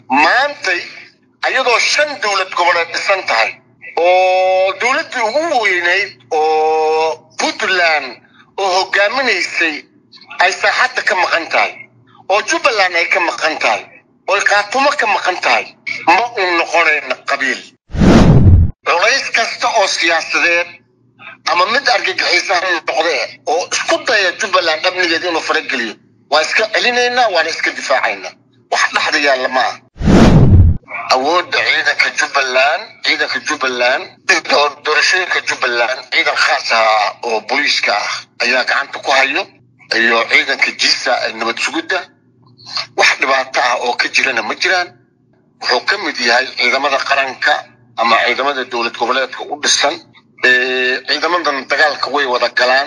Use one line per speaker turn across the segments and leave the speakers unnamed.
maantay ayadoo shan dowlad goboleed dhisan tahay oo dowladdii ugu weynayd oo puntland oo hogaaminaysay ay saaxadda ka maqan tahay oo jubbaland ay ka maqan tahay oo kaatumo ka maqan tahay ma uu noqonayna qabiil culays kasta oo siyaasadeed ama mid argagixiisa ha noqdee oo isku daya jubbaland amnigeeda inuu farageliyo waa iska celinaynaa waana iska difaacaynaa wax dhexda yaalla ma ah awoodda ciidanka jubbaland ciidanka jubbaland doorashooyinka jubbaland ciidan khaas ah oo booliiska ah ayaa gacanta ku hayo iyo ciidanka jiisa ee nabad sugidda wax dhibaato ah oo ka jirana ma jiraan wuxuu ka mid yahay ciidamada qaranka ama ciidamada dowlad goboleedka u dhisan ciidamadan dagaalka way wada galaan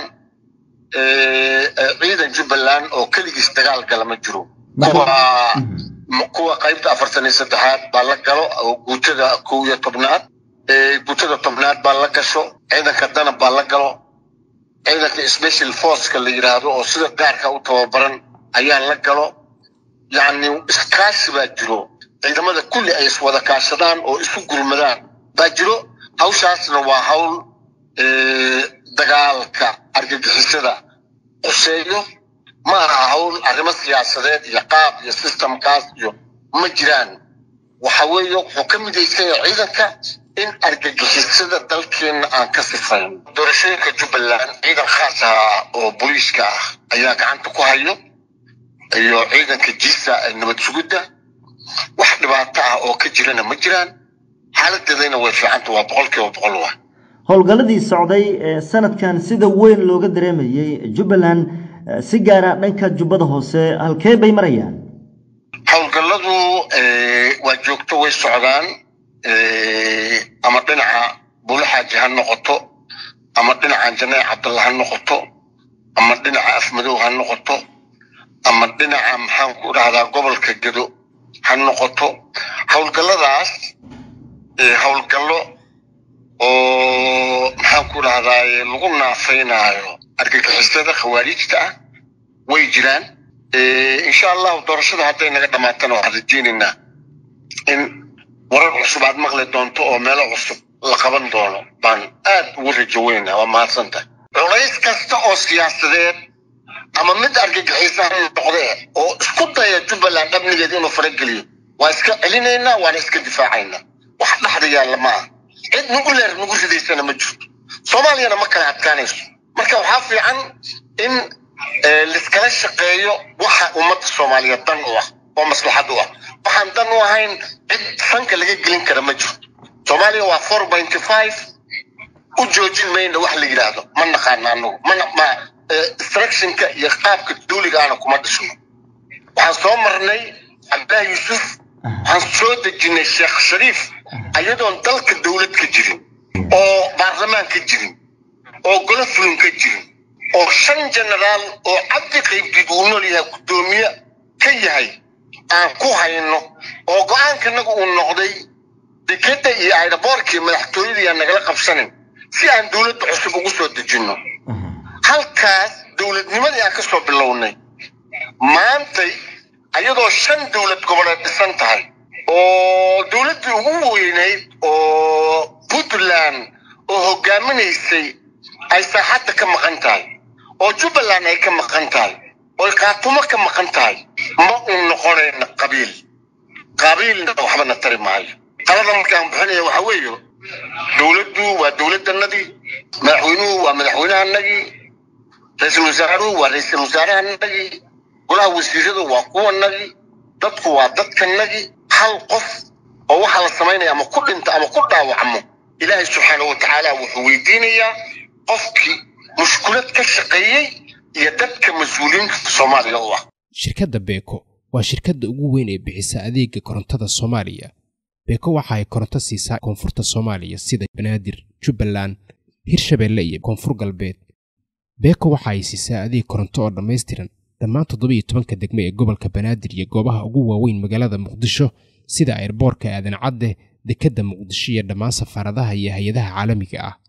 ciidan jubbaland oo keligiis dagaal gala ma jiro kuwa kuwa qaybta afartan iyo saddexaad baa la galo oo guutada kow iyo tobnaad guutada tobnaad baa la gasho ciidanka danab baa la galo ciidanka special forceka la yidhaahdo oo sida gaarka u tababaran ayaa la galo yacni iskaashi baa jiro ciidamada kulli ay iswada kaashadaan oo isu gurmadaan baa jiro hawshaasna waa hawl dagaalka argagixisada quseeyo ma aha hawl arrimo siyaasadeed iyo qaab iyo systemkaas iyo ma jiraan waxa weeye wuxuu ka midaysan yahay ciidanka in argagixisada dalkeenna aan ka sifayn doorashooyinka jubbaland ciidan khaas ah oo booliiska ah ayaa gacanta ku hayo iyo ciidanka jiisa ee nabad sugidda wax dhibaato ah oo ka jirana ma jiraan xaaladeedayna way fiicanta waa boqol kiiba boqol wa
howlgalladii socday ee sanadkan sida weyn looga dareemayey jubbaland si gaara dhanka jubbada hoose halkee bay marayaan
howlgalladu waa joogto way socdaan ama dhinaca buulaxaaji ha noqoto ama dhinaca janaac cabdalla ha noqoto ama dhinaca afmadow ha noqoto ama dhinaca maxaan ku dhahdaa gobolka gedo ha noqoto howlgalladaas howlgallo oo maxaan ku dhahdaa lagu naafaynaayo argagixisada khawaarijta ah way jiraan insha allahu doorashada hadday naga dhammaatana waxaan rajeynaynaa in warar cusub aad maqli doonto oo meelo cusub la qaban doono baan aad ugu rajo weynaa waa mahadsantahay culays kasta oo siyaasadeed ama mid argagixiisa ha noqdee oo isku daya jubbaland amnigeeda inuu farageliyo waa iska celinaynaa waana iska difaacaynaa wax dhexda yaalla ma ah cid nagu leer nagu ridaysana ma jirto soomaaliyana ma kala adkaanayso marka waxaa fiican in liskala shaqeeyo waxa ummadda soomaaliyeed dan u ah oo maslaxad u ah waxaan dan u ahayn cid sanka laga gelin kara ma jirto soomaaliya waa four pointy five u joojin mayna wax la yidhaahdo ma naqaana anagu mana ma instructionka iyo qaabka duuliga ana kuma dhisno waxaan soo marnay cabdillahi yuusuf waxaan soo dejinay sheekh shariif ayadoon dalka dowlad ka jirin oo baarlamaan ka jirin oo golo fulin ka jirin oo shan genaraal oo cabdi qaybdiid uu nool yahay guddoomiye ka yahay aan ku hayno oo go-aankanagu uu noqday dekeda iyo ayraboorkii madaxtooyadii aan nagala qabsanin si aan dowladda cusub ugu soo dejinno halkaas dowladnimadii aan ka soo bilownay maantay ayadoo shan dowlad goboleed dhisan tahay oo dowladdii ugu weynayd oo puntland oo hogaaminaysay ay saaxadda ka maqan tahay oo jubbaland ay ka maqan tahay oo kaatumo ka maqan tahay ma uu noqonayna qabiil qabiilna waxbana tari maayo qalada markaan bixinaya waxa weeye dowladdu waa dowladdanadii madaxweynuhu waa madaxweynahanagii ra-iisul wasaaruhu waa ra-iisul wasaarahanagii golaha wasiiradu waa kuwanagii dadku waa dadkanagii hal qof oo waxaa la samaynaya ama ku dhinta ama ku dhaawacmo ilaahay subxaanahu watacaala wuxuu weydiinayaa qofkii mushkulad ka shaqeeyey iyo dadka mas-uuliyiinta soomaaliya u ah
shirkadda beeko waa shirkadda ugu weyn ee bixisa adeega korontada soomaaliya beeko waxa ay koronto siisaa koonfurta soomaaliya sida banaadir jubbaland hirshabeelle iyo koonfur galbeed beeko waxa ay siisaa adeeg koronto oo dhammaystiran dhammaan toddobiyo tobanka degmo ee gobolka banaadir iyo goobaha ugu waaweyn magaalada muqdisho sida ayrboorka aadan cadde dekedda muqdisho iyo dhammaan safaaradaha iyo hay-adaha caalamiga ah